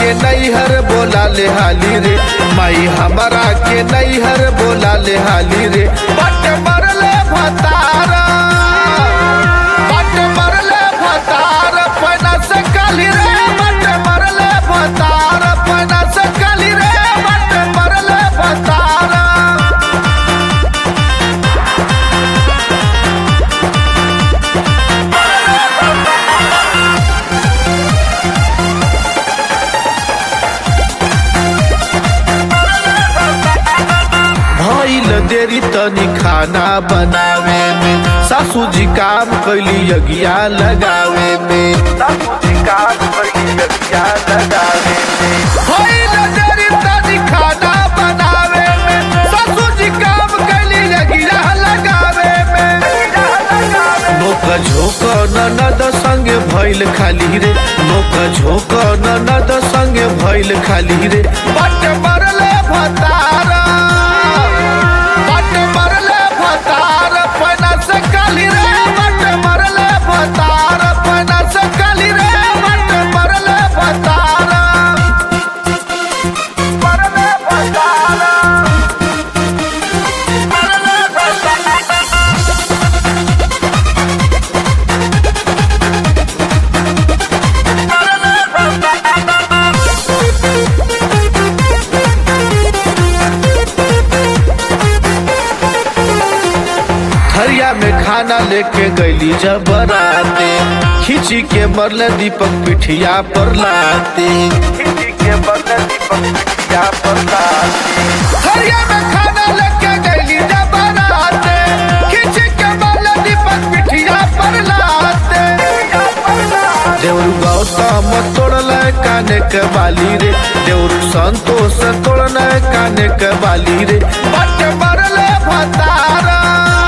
के नैहर बोला ले हाली रे माई हमारा के नैहर बोला ले हाली रे बट मरले भतारा बट मरले भतार पैना से काली रे बट मरले भतार पैना से काली रे बट मरले भतारा भइल देरी तनी खाना बनावे में सासू जी काम कैली यज्ञा लगावे में सासू जी काम कैली यज्ञा लगावे में भइल देरी तनी खाना बनावे में सासू जी काम कैली यज्ञा लगावे में नोक झोक ननद संगे भइल खाली रे नोक झोक ननद संगे भइल खाली रे बट मरले भतारा बट मरले भतार पैना से काली रे बट मरले भतार पैना से काली रे बट मरले भतार मरले भतार मरले भतार थरिया में खाना लेके गईली जब बराते खिंची के मरले दीपक पिठिया पर लाते खिंची के मरले दीपक पिठिया पर लाते थरिया में खाना लेके गईली जब बराते खिंची के मरले दीपक पिठिया पर लाते देवरू गौतम तोड़ल काने के बाली रे देवरू संतोष तोड़ल काने के बाली रे बट मरले भतारा